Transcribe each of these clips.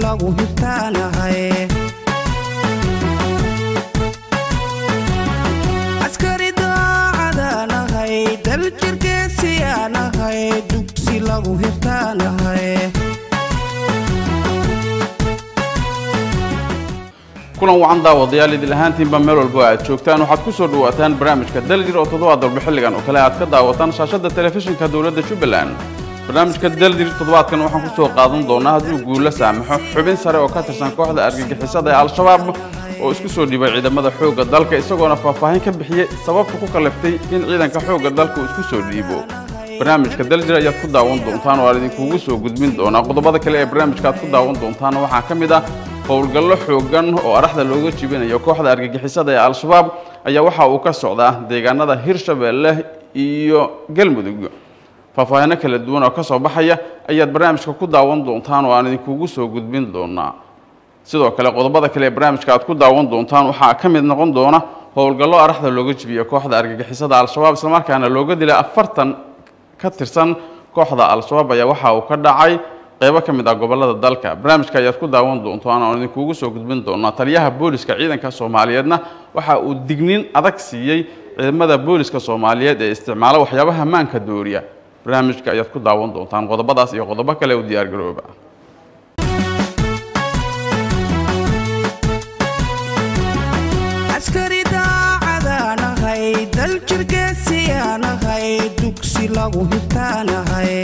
lagu hibtaanahay askari daacadaanahay dal jirgeesiyaanahay dugsi lagu hibtaanahay kulan wacan daawadayaal idil ahaantiinba meel walba aad joogtaan waxaad ku soo dhawaataan barnaamijka daljir oo toddobaad dalba xilligan oo kale aad ka daawataan shaashadda telefishinka dowladda jubbaland barnaamijka daljir toddobaadkan waxaan ku soo qaadan doonaa hadduu guulo saamaxo xubin sare oo ka tirsan kooxda argagixisada ee al-shabaab oo isku soo dhiibay ciidamada xoogga dalka isagoona faahfaahin ka bixiyey sababta ku kaliftay in ciidanka xoogga dalka uu isku soo dhiibo barnaamijka daljir ayaad ku daawan doontaan oo aan idinkugu soo gudbin doonaa qodobada kale ee barnaamijka aad ku daawan doontaan waxaa ka mid ah howlgallo xoogan oo araxda looga jibinayo kooxda argagixisada ee al-shabaab ayaa waxa uu ka socdaa deegaanada hirshabeelle iyo galmudug faahfaahino kala duwan oo ka soo baxaya ayaad barnaamijka ku daawan doontaan oo aan idinkugu soo gudbin doonaa sidoo kale qodobada kale ee barnaamijka aad ku daawan doontaan waxaa ka mid noqon doona howlgallo araxda looga jibiyo kooxda argagixisada al-shabaab islamarkaana looga dilay afartan ka tirsan kooxda al-shabaab ayaa waxa uu ka dhacay qaybo ka mid ah gobolada dalka barnaamijka ayaad ku daawan doontaan oon idinkugu soo gudbin doonaa taliyaha booliska ciidanka soomaaliyeedna waxa uu digniin adag siiyey ciidamada booliska soomaaliyeed ee isticmaala waxyaabaha maanka dooriya barnaamijka ayaad ku daawan doontaan qodobadaas iyo qodobo kale u diyaargarooba askari daacadaanahay dal jirgeesiyaanahay dugsi lagu hibtaanahay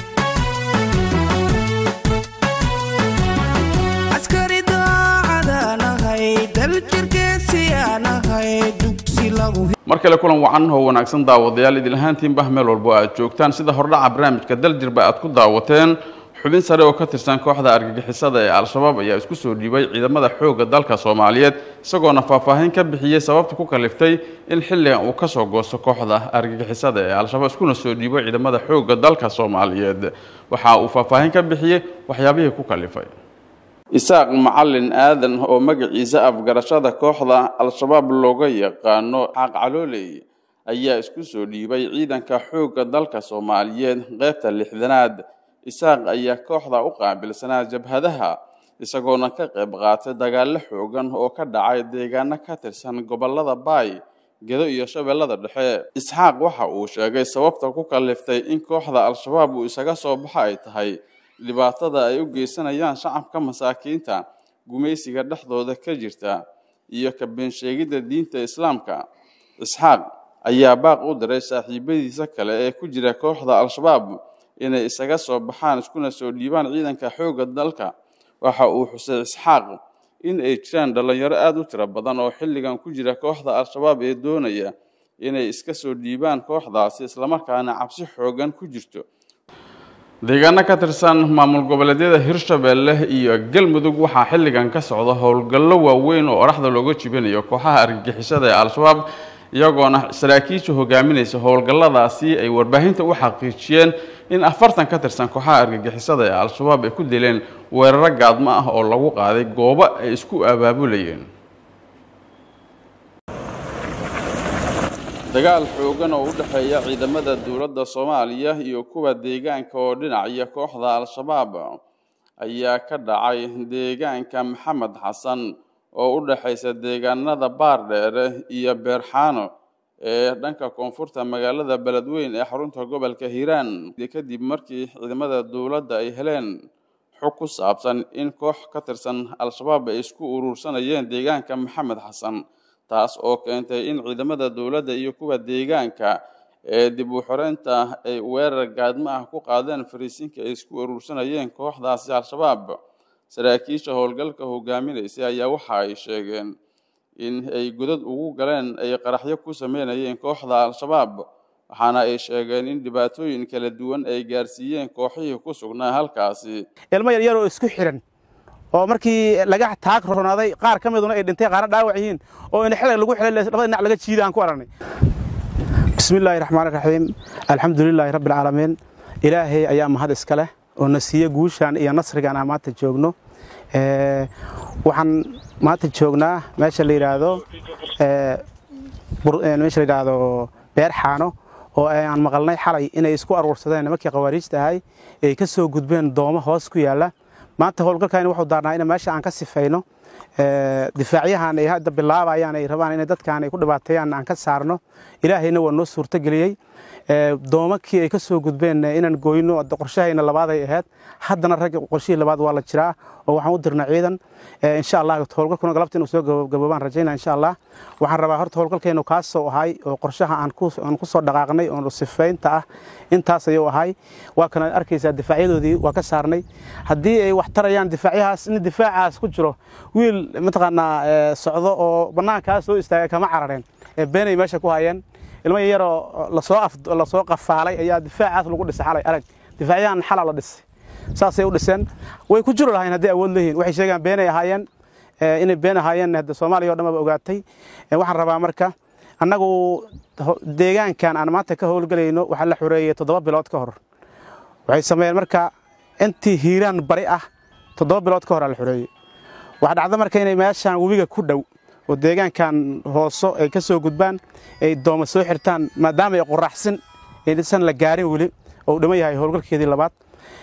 askari daacadaanahay dal jirgeesiyaanahay dugsi lagu mar kale kulan wacan oo wanaagsan daawadayaal idil ahaantiinba meel walbo aad joogtaan sida hordhaca barnaamijka daljirba aad ku daawateen xubin sare oo ka tirsan kooxda argagixisada ee al-shabaab ayaa isku soo dhiibay ciidamada xoogga dalka soomaaliyeed isagoona faahfaahin ka bixiyey sababta ku kaliftay in xilligan uu kasoo goosto kooxda argagixisada ee al-shabaab iskuna soo dhiibay ciidamada xoogga dalka soomaaliyeed waxa uu faahfaahin ka bixiyey waxyaabihii ku kalifay isaaq macalin aadan oo magaciisa afgarashada kooxda al-shabaab looga yaqaano xaaq calooley ayaa isku soo dhiibay ciidanka xoogga dalka soomaaliyeed qeybta lixdanaad isaaq ayaa kooxda u qaabilsanaa jabhadaha isagoona ka qayb qaatay dagaallo xoogan oo ka dhacay deegaano ka tirsan gobolada baay gedo iyo shabeellada dhexe isxaaq waxa uu sheegay sababta ku kaliftay in kooxda al-shabaab uu isaga soo baxa ay tahay dhibaatada ay u geysanayaan shacabka masaakiinta gumaysiga dhexdooda ka jirta iyo ka beensheegidda diinta islaamka isxaaq ayaa baaq u diray saaxiibadiisa kale ee ku jira kooxda al-shabaab inay isaga soo baxaan iskuna soo dhiibaan ciidanka xoogga dalka waxa uu xusay isxaaq in ay jiraan dhallinyaro aada u tiro badan oo xilligan ku jira kooxda al-shabaab ee doonaya inay iska soo dhiibaan kooxdaasi islamarkaana cabsi xoogan ku jirto deegaano ka tirsan maamul goboleedyada hirshabeelle iyo galmudug waxaa xilligan ka socda howlgallo waaweyn oo oraxda looga jibinayo kooxaha argagixisada ee al-shabaab iyagoona saraakiisha hogaaminaysa howlgalladaasi ay warbaahinta u xaqiijiyeen in afartan ka tirsan kooxaha argagixisada ee al-shabaab ay ku dileen weeraro gaadmo ah oo lagu qaaday goobo ay isku abaabulayeen dagaal xoogan oo u dhexeeya ciidamada dowladda soomaaliya iyo kuwa deegaanka oo dhinacya kooxda al-shabaab ayaa ka dhacay deegaanka maxamed xasan oo u dhexaysa deegaanada baardheere iyo beerxaano ee dhanka koonfurta magaalada beledweyn ee xarunta gobolka hiiraan kadib markii ciidamada dowladda ay heleen xog ku saabsan in koox ka tirsan al-shabaab ay isku urursanayeen deegaanka maxamed xasan taas oo keentay in ciidamada dowladda iyo kuwa deegaanka ee dib u xoreynta ay weerar gaadmo ah ku qaadeen fariisinka ay isku urursanayeen kooxdaasi al-shabaab saraakiisha howlgalka hogaaminaysay ayaa waxa ay sheegeen in ay godad ugu galeen ay qaraxyo ku sameynayeen kooxda al-shabaab waxaana ay sheegeen in dhibaatooyin kala duwan ay gaarsiiyeen kooxihii ku sugnaa halkaasi ilmo yaryar oo isku xiran oo markii laga taag ronaaday qaar ka miduna ay dhintay qaarna dhaawac yihiin oo in xilay lagu xilay labada dhinac laga jiida aan ku aragnay bismillaahi raxmaani raxiim alxamdulilaahi rabbi alcaalamiin ilaahay ayaa mahad iska leh oo na siiye guushan iyo nasrigan aan maanta joogno waxaan maanta joognaa meesha la yidhaahdo meesha la yidhaahdo beer xaano oo aan maqalnay xalay inay isku aruursadeen nimankii khawaariijta ahay ay ka soo gudbeen doomo hoos ku yaalla maanta howlgalkani wuxuu daarnaa in meesha aan ka sifayno difaacyahan ay hadda bilaabayaan ay rabaan inay dadkan ay ku dhibaateeyaan aan ka saarno ilaahayna waa noo suurtogeliyey doomakii ay ka soo gudbeen inaan gooyno qorshahayna labaad ay ahayd haddana ragga qorshihii labaad waa la jiraa oo waxaan u dirna ciidan insha allah howlgalkuna galabta inuu soo gaboobaan rajaynaa insha allah waxaan rabaa horta howlgalkeenu kaasoo ahay oo qorshaha aan ku soo dhaqaaqnay oo sifaynta ah intaas ayuu ahay waa kana arkaysaa difaacyadoodii waa ka saarnay haddii ay wax tarayaan difaacyahaas in difaacaas ku jiro wiil mataqaanaa socdo oo bannaankaa soo istaagay kama carareen ee beenay meesha ku hayeen ilmo yaroo lasoo qafaalay ayaa difaacaas lagu dhisay xalay arag difaacyahan xala la dhisay saasay u dhiseen way ku jiri lahayn hadday awood leeyihin waxay sheegaan beenay ahaayeen inay been ahaayeen hadda soomaaliya o dhan baba ogaatay waxaan rabaa marka annagu deegaankan aan maanta ka howlgelayno waxaa la xoreeyey toddoba bilood ka hor waxay sameeyeen marka intii hiiraan bari ah toddoba bilood ka hor aa la xoreeyey waxaa dhacda marka inay meeshaan webiga ku dhow oo deegaankan hooso ay ka soo gudbaan ay dooma soo xirtaan maadaama ay qoraxsin aysan la gaarin weli oo uu dhiman yahay howlgalkeedii labaad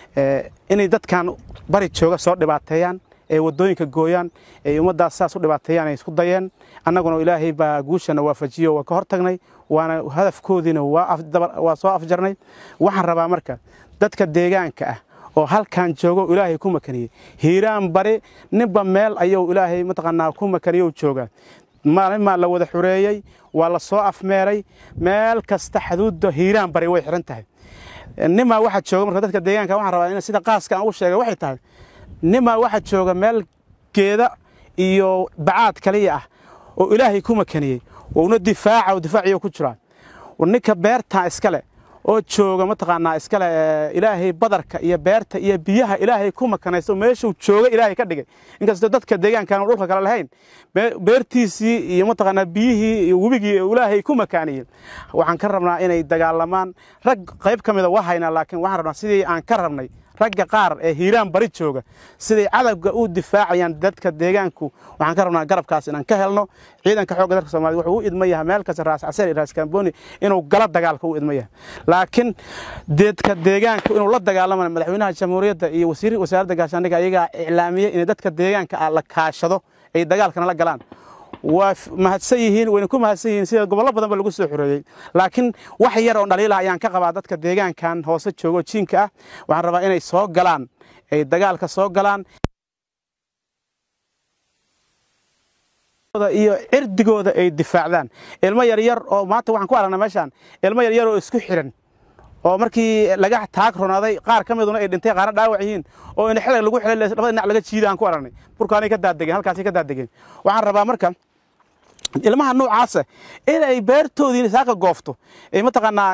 inay dadkan bari jooga soo dhibaateeyaan ay waddooyinka gooyaan ay ummaddaas saas u dhibaateeyaan ay isku dayeen annaguna ilaahay baa guushana waafajiyo waa ka hortagnay waana hadafkoodiina waa soo afjarnay waxaan rabaa marka dadka deegaanka ah oo halkan joogo ilaahay ku makaniyey hiiraan bari ninba meel ayuu ilaahay mataqaanaa ku makaniyo joogaa maalin maa la wada xureeyey waa la soo afmeeray meel kasta xaduudda hiiraan bari way xiran tahay nimaa waxaa jooga marka dadka deegaanka waxaan rabaa in sida qaaska aan ugu sheegay waxay tahay nimaa waxaa jooga meel geeda iyo bacaad kaliya ah oo ilaahay ku makaniyey uuna difaaca oo difaaciyo ku jiraa ninka beertaa iskale oo jooga mataqaanaa iskale ilaahay badarka iyo beerta iyo biyaha ilaahay ku makanaysta oo meeshuu jooga ilaahay ka dhigay inkastoo dadka deegaankaan dhulka kale lahayn beertiisii iyo mataqaanaa biyihii iyo webigii ilaahay ku makaaniyey waxaan ka rabnaa inay dagaalamaan rag qayb ka mida waa haynaa laakiin waxaan rabnaa sidii aan ka rabnay ragga qaar ee hiiraan bari jooga siday cadawga u difaacayaan dadka deegaanku waxaan ka rabnaa garabkaas inaan ka helno ciidanka xoogga dalka soomaaliyed wuxuu u idma yahay meel kasta raas casar iyo raas kamboni inuu gala dagaalka u idma yahay laakiin dadka deegaanku inuu la dagaalamayo madaxweynaha jamhuuriyadda iyo wasiir wasaaradda gaashaandhigga ayagaa iclaamiyey in dadka deegaanka ah la kaashado ay dagaalkana la galaan waa mahadsan yihiin wayna ku mahadsan yihiin sida gobollo badan ba lagu soo xoreeyey laakiin wax yar oo dhaliila ayaan ka qabaa dadka deegaankan hoose joogo jiinka ah waxaan rabaa inay soo galaan ay dagaalka soo galaan iyo cirdigooda ay difaacdaan ilmo yaryar oo maanta waxaan ku aragnaa meeshaan ilmo yaryar oo isku xiran oo markii laga taag ronaaday qaar ka miduna ay dhintay qaarna dhaawac yihiin oo in xilay lagu xilay labada dhinac laga jiida aan ku aragnay burkaanay ka daadegeen halkaasay ka daadegeen waxaan rabaa marka ilmaha noocaasa inay beertoodii saaka goofto ay mataqaanaa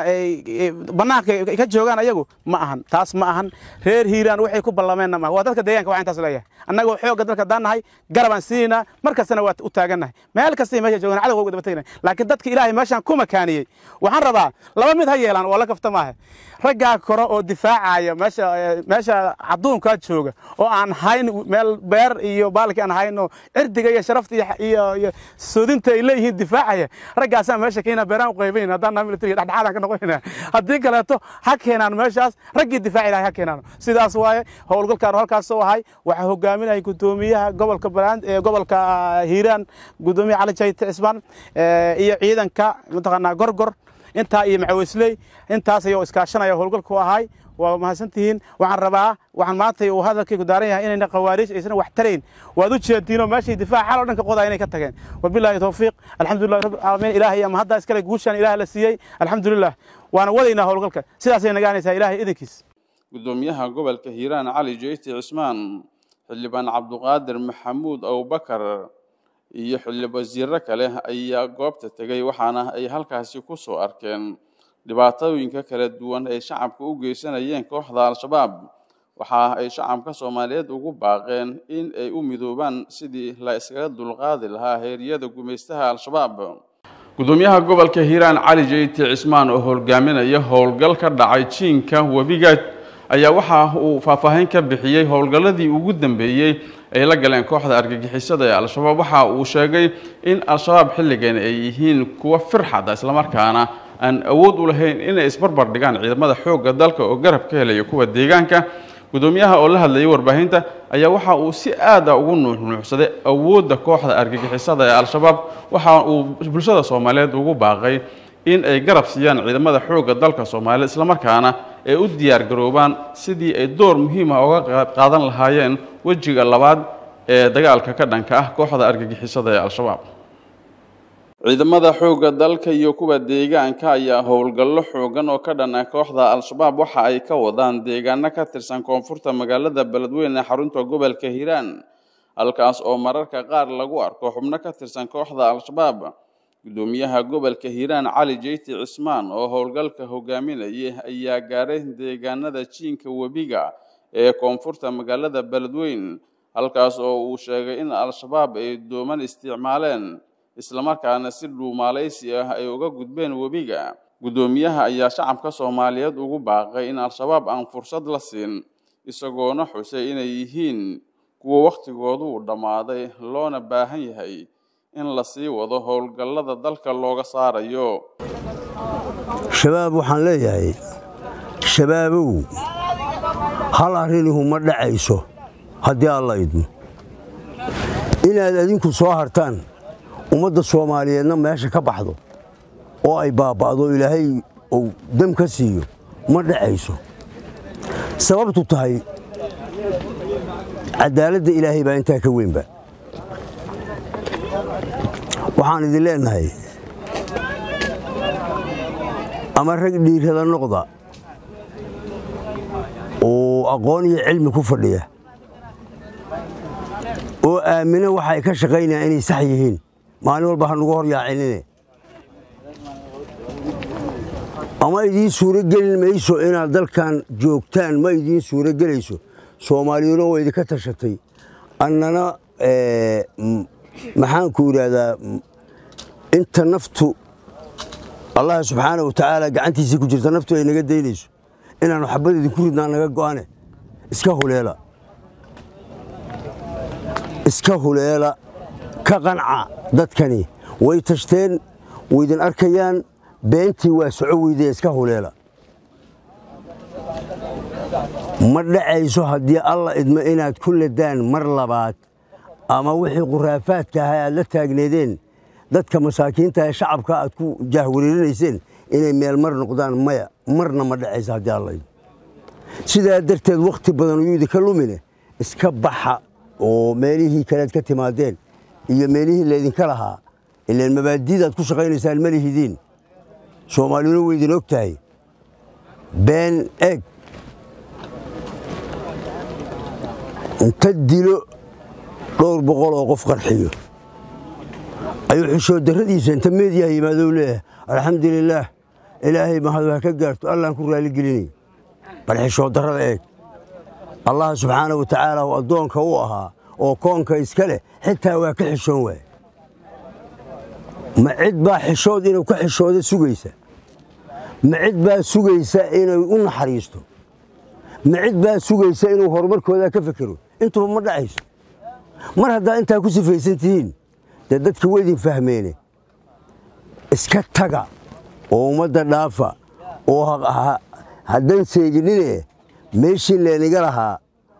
bannaanka ka joogaan ayagu ma ahan taas ma ahan reer hiiraan waxay ku ballameenna maaha waa dadka deegaanka waxaa intaas leeyahay annagoo xoogga dalka daan nahay garabaan siinaynaa mar kastana waa u taagannahay meel kastay meesha joogaan cadowga uga daba tegnay laakiin dadka ilaahay meeshaan ku makaaniyey waxaan rabaa laba mid ha yeelaan oo la kafta maaha raggaa kore oo difaacaya meesha meesha cadduunkaa jooga oo aan hayn meel beer iyo baalki aan hayno cirdiga iyo sharafta iyo iyo soodinta ay leeyihiin difaacaya raggaasaan meesha keena beeraan u qaybayn haddaan naa militariga dhexdhexaadaan ka noqonayna haddii kaleeto ha keenaan meeshaas raggii difaaci lahay ha keenaan sidaas waaye howlgalkaan halkaas soo ahay waxaa hogaaminaya gudoomiyaha gobolka baland ee gobolka hiiraan gudoomiyaha cali jayte cismaan iyo ciidanka mataqaanaa gorgor intaa iyo macawisley intaas ayuu iskaashanaya howlgalku ahay waa mahadsantihiin waxaan rabaa waxaan maanta uu hadalkaygu daaran yahay inayna khawaariij aysan wax tarayn waad u jeediinoo meeshay difaac xal oo dhan ka qodaa inay ka tageen wabilaahi tawfiiq alxamdulillahi rabbil caalamiin ilaahay ama hadda iskale guushaan ilaah la siiyey alxamdulilah waana wadaynaa howlgalka sidaasay nagaanaysaa ilaahay idinkiis gudoomiyaha gobolka hiiraan cali jeyti cismaan xildhibaan cabduqaadir maxamuud abubakar iyo xildhib wasiiro kale ayaa goobta tegey waxaana ay halkaasi ku soo arkeen dhibaatooyinka kala duwan ay shacabka u geysanayeen kooxda al-shabaab waxa ay shacabka soomaaliyeed ugu baaqeen in ay u midoobaan sidii la iskaga dulqaadi lahaa heeryada gumaystaha al-shabaab gudoomiyaha gobolka hiiraan cali jeyti cismaan oo hogaaminaya howlgal ka dhacay jiinka webiga ayaa waxa uu faahfaahin ka bixiyey howlgalladii ugu dambeeyey ay la galeen kooxda argagixisada ee al-shabaab waxa uu sheegay in al-shabaab xilligan ay yihiin kuwa firxada islamarkaana aan awood u lahayn inay isbarbar dhigaan ciidamada xoogga dalka oo garab ka helaya kuwa deegaanka gudoomiyaha oo la hadlayay warbaahinta ayaa waxa uu si aad ah ugu nuuxnuuxsaday awoodda kooxda argagixisada ee al-shabaab waxa uu bulshada soomaaliyeed ugu baaqay in ay garab siiyaan ciidamada xoogga dalka soomaaliya islamarkaana ay u diyaar garoobaan sidii ay door muhiima uga qayb qaadan lahaayeen wejiga labaad ee dagaalka ka dhanka ah kooxda argagixisada ee al-shabaab ciidamada xoogga dalka iyo kuwa deegaanka ayaa howlgallo xoogan oo ka dhan ah kooxda al-shabaab waxa ay ka wadaan deegaano ka tirsan koonfurta magaalada beledweyne ee xarunta gobolka hiiraan halkaas oo mararka qaar lagu arko xubno ka tirsan kooxda al-shabaab gudoomiyaha gobolka hiiraan cali jeyti cismaan oo howlgalka hogaaminayay ayaa gaaray deegaanada jiinka webiga ee koonfurta magaalada beledweyn halkaas oo uu sheegay in al-shabaab ay dooman isticmaaleen islamarkaana si dhuumaalaysi ah ay uga gudbeen webiga guddoomiyaha ayaa shacabka soomaaliyeed ugu baaqay in al-shabaab aan fursad la siin isagoona xusay inay yihiin kuwa wakhtigoodu uu dhammaaday loona baahan yahay in la sii wado howlgallada dalka looga saarayo shabaab waxaan leeyahay shabaabow hal arrinihu ma dhacayso haddii alla idmo inaad adinku soo hartaan ummadda soomaaliyeedna meesha ka baxdo oo ay baaba'do ilaahay uu dam ka siiyo ma dhacayso sababtu tahay caddaaladda ilaahay baa intaa ka weynba waxaan idin leennahay ama rag dhiirada noqda oo aqoon iyo cilmi ku fadhiya oo aamina waxa ay ka shaqaynayaan inay sax yihiin maalin walba ha nugu hor yaacinine ama idiin suuro gelin mayso inaad dalkan joogtaan ma idiin suuro gelayso soomaaliyuna waa idinka tashatay annana maxaanku idhaahdaa inta naftu allah subxaana wa tacaala gacantiisii ku jirta naftu ay naga daynayso inaannu xabad idinku ridnaa naga go'ane iska huleela iska huleela ka qanca dadkani way tashteen waydin arkayaan beentii waa soco weydee iska huleela ma dhacayso haddii alla idmo inaad ku ladaan mar labaad ama wixii khuraafaadka ahaa aad la taagneedeen dadka masaakiinta ee shacabka aad ku jaahwareerinayseen inay meel mar noqdaan maya marna ma dhacayso haddii alla idmo sidaa darteed wakhti badan uyuu idinka lumine iska baxa oo meelihii kalead ka timaadeen iyo meelihii laydinka lahaa ilaan mabaadidaad ku shaqaynaysaan ma lihidiin soomaaliyuna waydin og tahay been eg inta dilo dhowr boqol oo qof qarxiyo ayuu xishoodarradiisa inta meediyaha yimaado leeyahay alxamdulilaah ilaahay mahadu ha ka gaarto allaan ku raaligelinay bal xishoodarrada eeg allah subxaana wa tacaala oo addoonka u ahaa oo koonka iska leh xitaa waa ka xishoon waay ma cid baa xishood inuu ka xishooda sugaysa ma cid baa sugaysa inay u naxariisto ma cid baa sugaysa inuu horumarkooda ka fekero intuba ma dhacayso mar haddaa intaa ku sifaysan tihiin dee dadka waydin fahmeene iska taga oo ummadda dhaafa oo haddan seeginine meeshii laynaga lahaa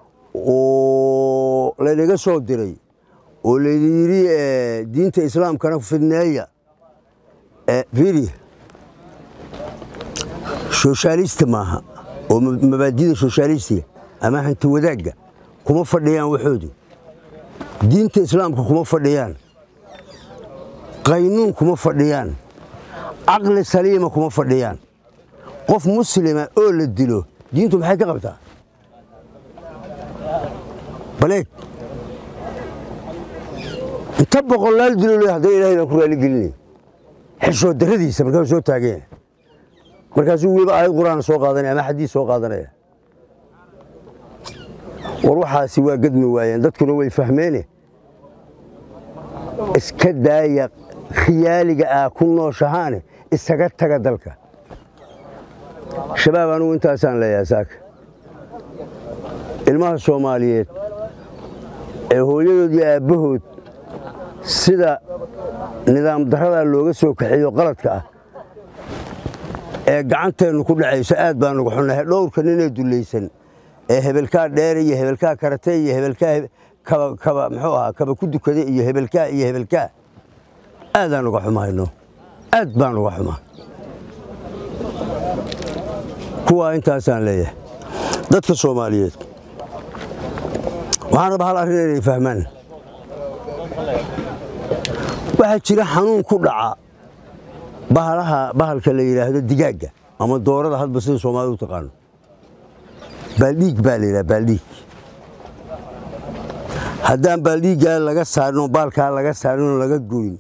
oo laynaga soo diray oo laydin yidhi diinta islaamkana fidneeya fiiri soshaalista maaha oo mabaadida soshaalistiga ama hanti wadaagga kuma fadhiyaan waxoodu diinta islaamka kuma fadhiyaan qaynuun kuma fadhiyaan caqli saliima kuma fadhiyaan qof muslima oo la dilo diintu maxay ka qabtaa baleeg inta boqolaal dilo le haddana ilahay baan ku raaligelinay xishood darradiisa markaasuu soo taaganya markaasuu weliba aayad qur'aan soo qaadanaya ama xadiis soo qaadanaya war waxaasi waa gadmi waayeen dadkuna way fahmeene iska daaya khiyaaliga ah ku nooshahaane isaga taga dalka shabaab anugu intaasaan leeyahay saaka ilmaha soomaaliyeed ee hooyadood iyo aabbahood sida nidaam darradaa looga soo kaxeeyo qaladka ah ee gacanteennu ku dhacayso aad baan uga xunnahay dhowrka ninee dullaysan ee hebelkaa dheere iyo hebelkaa karate iyo hebelkaa kaba kaba muxuu ahaa kaba ku dukade iyo hebelkaa iyo hebelkaa aadaan uga xumahayno aad baan uga xumaa kuwaa intaasaan leeyahay dadka soomaaliyeed waxaan rabaa hal arrin inay fahmaan waxaa jira xanuun ku dhaca bahalaha bahalka la yidhaahdo digaagga ama doorada hadba sida soomaalida u taqaano baaldhiig baa la yidhaha baaldhiig haddaan baaldhiiggaa laga saarin oo baalkaa laga saarin oo laga goyn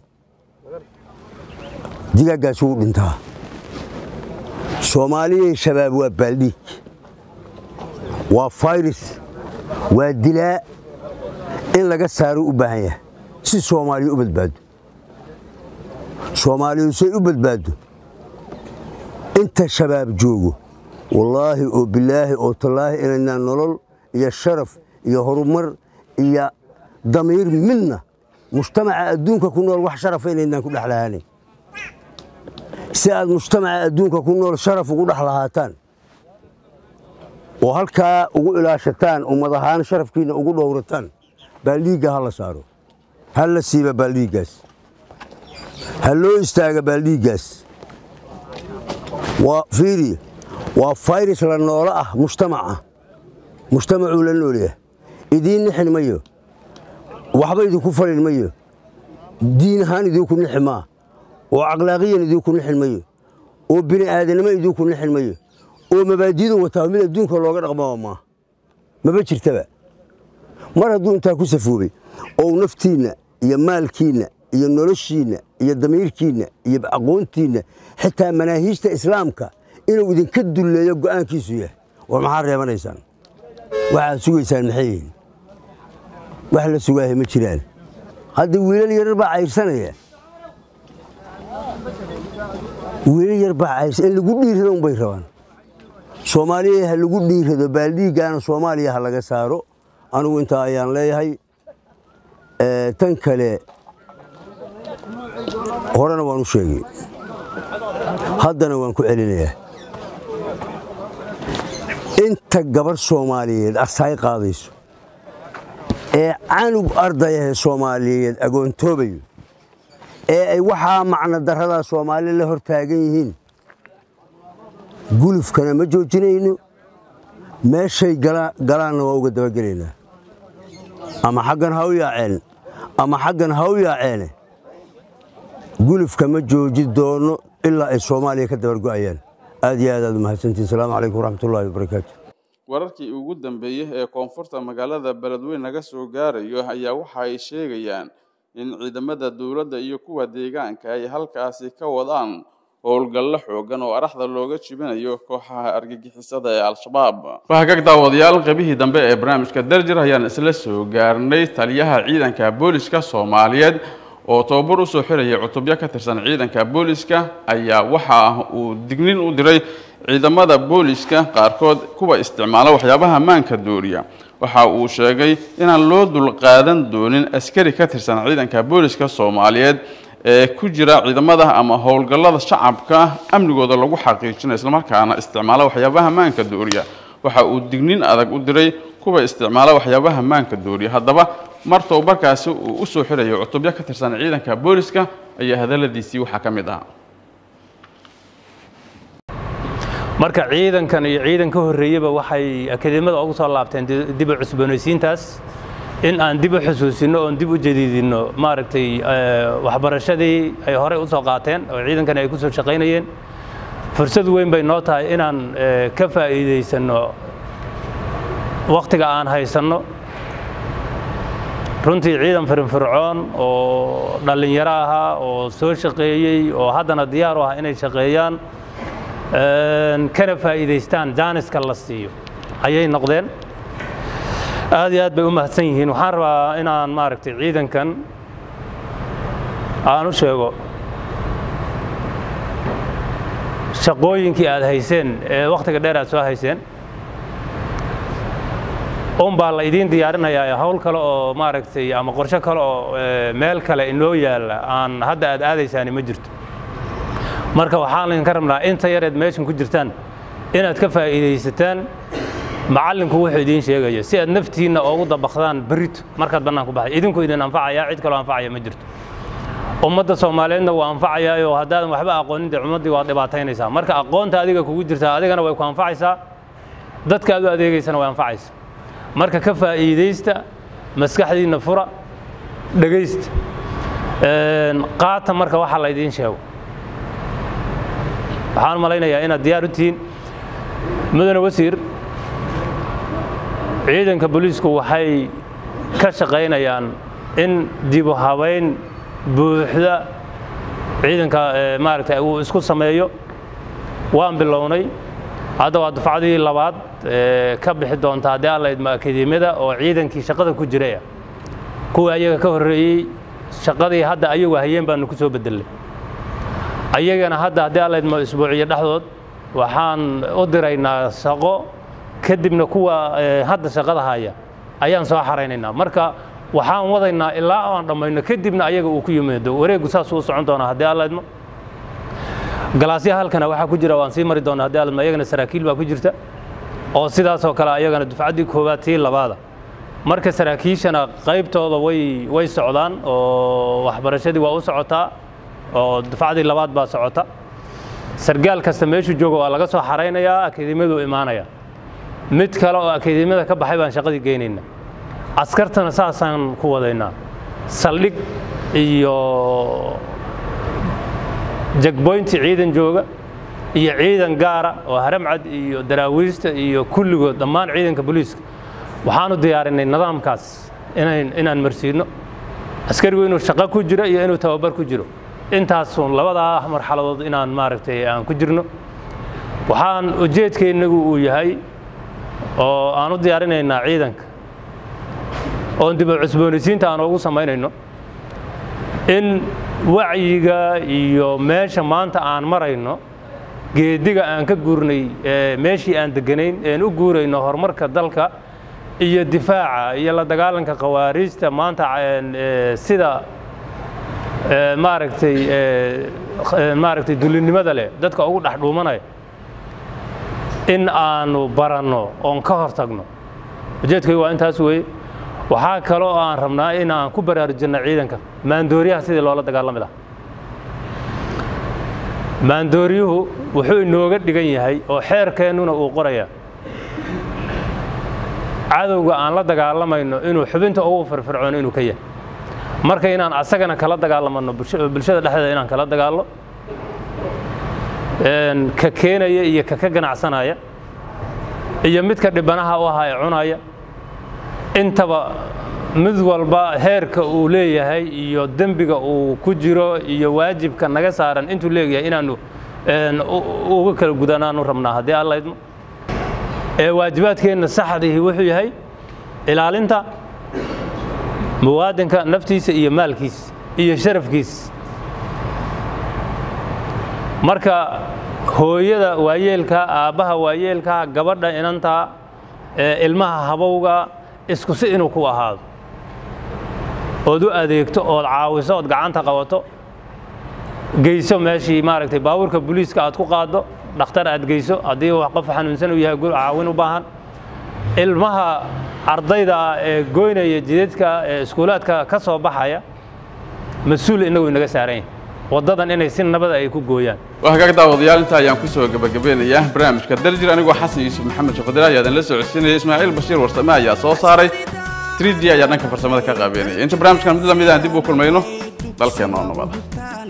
digaaggaas wuu dhintaa soomaaliyay shabaab waa baaldhiig waa fayris waa dilaa in laga saaro u baahan yahay si soomaaliya u badbaado soomaaliyu say u badbaado inta shabaab joogo wallaahi oo bilaahi oo tallaahi inaynaan nolol iyo sharaf iyo horumar iyo damiir midna mujtamaca adduunka ku nool wax sharafa inaynaan ku dhex lahaanin si aad mujtamaca adduunka ku nool sharaf ugu dhex lahaataan oo halkaa ugu ilaashataan ummad ahaan sharafkiinna ugu dhowrataan baaldhiigga ha la saaro ha la siiba baaldhiiggaas ha loo istaaga baaldhiiggaas waa fiiri waa fayris la noolo ah mujtamaca mujtamacuu la noolyahay idiin nixin mayo waxba idinku falin mayo diin ahaan idinku nixi maa oo akhlaaqiyan idinku nixin mayo oo bini aadanimo idinku nixin mayo oo mabaadidu wataa mid adduunka looga dhaqmaba maa maba jirtaba mar hadduu intaa ku safoobay oo naftiinna iyo maalkiinna iyo noloshiinna iyo damiirkiinna iyo aqoontiinna xitaa manaahiijta islaamka inuu idinka dulleeyo go'aankiisu yahay war maxaad reebanaysaan waxaad sugaysaan maxay yihiin wax la sugaahay ma jiraan hadda wiilal yarar baa cayrsanaya wiilal yar baa cayrsan in lagu dhiirrado unbay rabaan soomaaliya ha lagu dhiirrado baaldhiiggaana soomaaliya ha laga saaro anigu intaa ayaan leeyahay tan kale horena waan u sheegay haddana waan ku celinayaa inta gabarh soomaaliyeed asaay qaadayso ee canug ardayahe soomaaliyeed agoontoobayo ee ay waxaa macno darradaa soomaali la hor taagan yihiin gulufkana ma joojinayno meeshay galaanna waa uga dabagelaynaa ama xaggan ha u yaaceen ama xaggan ha u yaaceene gulufka ma jooji doono ilaa ay soomaaliya ka dabargo'ayaan aad iyo aad aad umahadsantiin asalaamu calaykum waraxmatullaahi wabarakaatu wararkii ugu dambeeyey ee koonfurta magaalada beledweyne naga soo gaarayo ayaa waxa ay sheegayaan in ciidamada dowladda iyo kuwa deegaanka ay halkaasi ka wadaan howlgallo xoogan oo araxda looga jibinayo kooxaha argagixisada ee al-shabaab fahagag daawadayaal qeybihii dambe ee barnaamijka darjir ayaan isla soo gaarnay taliyaha ciidanka booliska soomaaliyeed oo tababar usoo xirayay cutubyo ka tirsan ciidanka booliska ayaa waxa uu dignin u diray ciidamada booliska qaarkood kuwa isticmaala waxyaabaha maanka dooriya waxa uu sheegay inaan loo dulqaadan doonin askari ka tirsan ciidanka booliska soomaaliyeed ee ku jira ciidamada ama howlgallada shacabka amnigooda lagu xaqiijinayo islamarkaana isticmaala waxyaabaha maanka dooriya waxa uu dignin adag u diray kuwa isticmaala waxyaabaha maanka dooriya haddaba mar tababarkaasi uu usoo xirayo cutubyo ka tirsan ciidanka booliska ayaa hadaladiisii waxaa ka mid ahaa marka ciidankan iyo ciidan ka horreeyeba waxay akademiyada ugu soo laabteen dib u cusboonaysiintaas in aan dib u xusuusino oon dib u jadiidino maaragtay waxbarashadii ay horey u soo qaateen oo ciidankan ay ku soo shaqaynayeen fursad weyn bay noo tahay inaan ka faa'iidaysanno wakhtiga aan haysanno runtii ciidan firinfircoon oo dhallinyaro ahaa oo soo shaqeeyey oo haddana diyaar u ah inay shaqeeyaan kana faa'iidaystaan jaaniska la siiyo ayay noqdeen aad iyo aad bay u mahadsan yihiin waxaan rabaa inaan maaragtay ciidankan aan u sheego shaqooyinkii aad hayseen ee wakhtiga dheer aad soo hayseen un baa la idiin diyaarinayaa hawl kale oo maaragtay ama qorshe kale oo meel kale inoo yaalla aan hadda aad aadaysaani ma jirto marka waxaan idinka rabnaa inta yareed meeshan ku jirtaan inaad ka faa'iidaysataan macallinku wuxuu idiin sheegaya si aad naftiinna oogu dabakdaan berrito markaad bannaan ku baxay idinku idin anfacaya cid kaloo anfacaya ma jirto ummadda soomaaliyeedna waa anfacayaa oo haddaadan waxba aqoonin dee ummaddii waad dhibaataynaysaa marka aqoonta adiga kugu jirtaa adigana way ku anfacaysaa dadka aad u adeegaysana way anfacaysa marka ka faa'iidaysta maskaxdiinna fura dhegaysta qaata marka waxa la idiin sheego waxaan malaynayaa inaad diyaar u tihiin mudane wasiir ciidanka booliisku waxay ka shaqaynayaan in dibu habayn buuxda ciidanka maaragtay uu isku sameeyo waan bilownay hadda waa dufcadii labaad ka bixi doonta haddii alla idmo akademiyada oo ciidankii shaqada ku jiraya kuwii ayaga ka horreeyey shaqadii hadda ayagu hayeen baanu ku soo bedelnay ayagana hadda haddii alla idmo isbuuciyo dhexdood waxaan u diraynaa shaqo kadibna kuwa hadda shaqada haya ayaan soo xaraynaynaa marka waxaan wadaynaa ilaa aan dhammayno kadibna ayaga uu ku yimaado wareeggu saasuu u socon doonaa haddii alla idmo galaasyaha halkana waxaa ku jira waan sii mari doonaa haddii alla idmo ayagana saraakiil baa ku jirta oo sidaasoo kale ayagana dufcaddii koowaad tii labaada marka saraakiishana qaybtooda way way socdaan oo waxbarashadii waa u socotaa oo dufcadii labaad baa socota sargaal kasta meeshuu jooga waa laga soo xaraynayaa akademiyadu imaanaya mid kale oo akademiyada ka baxay baan shaqadii geynayna askartana saasaan ku wadaynaa saldhig iyo jagboynti ciidan jooga iyo ciidan gaara oo haramcad iyo daraawiista iyo kulligood dhammaan ciidanka booliiska waxaanu diyaarinay nidaamkaas inayn inaan marsiino askarigu inuu shaqo ku jiro iyo inuu tababar ku jiro intaasun labadaa marxaladood inaan maaragtay aan ku jirno waxaan ujeedkeennagu uu yahay oo aan u diyaarinaynaa ciidanka oon dib u cusboonaysiinta aan ugu samaynayno in wacyiga iyo meesha maanta aan marayno geediga aan ka guurnay meeshii aan deganayn een u guurayno horumarka dalka iyo difaaca iyo la dagaalanka khawaariijta maanta sida maaragtay maaragtay dulinimada leh dadka ugu dhex dhuumanaya in aanu baranno oon ka hor tagno ujeedkaygu waa intaas weeye waxaa kaloo aan rabnaa in aan ku baraarujinno ciidanka maandooriyaha sidii loola dagaalami lahaa maandooryuhu wuxuu inooga dhigan yahay oo xeerkeennuna uu qoraya cadowga aan la dagaalamayno inuu xubinta ugu firfircoon inuu ka yahay marka inaan asagana kala dagaalamano bulshada dhexdeeda inaan kala dagaalno ka keenaya iyo ka ka ganacsanaya iyo midka dhibanaha u ahaa ee cunaya intaba mid walba heerka uu leeyahay iyo dembiga uu ku jiro iyo waajibka naga saaran intuu leeyahay inaanu uga kala gudanaanu rabnaa haddii alla idmo ee waajibaadkeenna saxdihi wuxuu yahay ilaalinta muwaadinka naftiisa iyo maalkiisa iyo sharafkiisa marka hooyada waayeelka aabbaha waayeelka gabadha inanta ilmaha habowga isku si inuu ku ahaado ood u adeegto ood caawiso ood gacanta qabato geyso meeshii maaragtay baabuurka booliiska aad ku qaaddo dhakhtar aad geyso haddii qof xanuunsan uu yahay caawin u baahan ilmaha ardayda ee goynaya jidadka ee iskuulaadka ka soo baxaya mas-uul inagu inaga saaran yahay waddadan inay si nabada ay ku gooyaan waa hagaag daawadayaal inta ayaan ku soo gebagabeynayaa barnaamijka daljir anigoo xasan yuusuf maxamed shaqadira ayaa idinla socodsiinaya ismaaciil bashiir warsame ayaa soo saaray 3d ayaa dhanka farsamada ka qaabeynaya inta barnaamijkan mid lamid aan dib u kulmayno dalkeenna oo nabada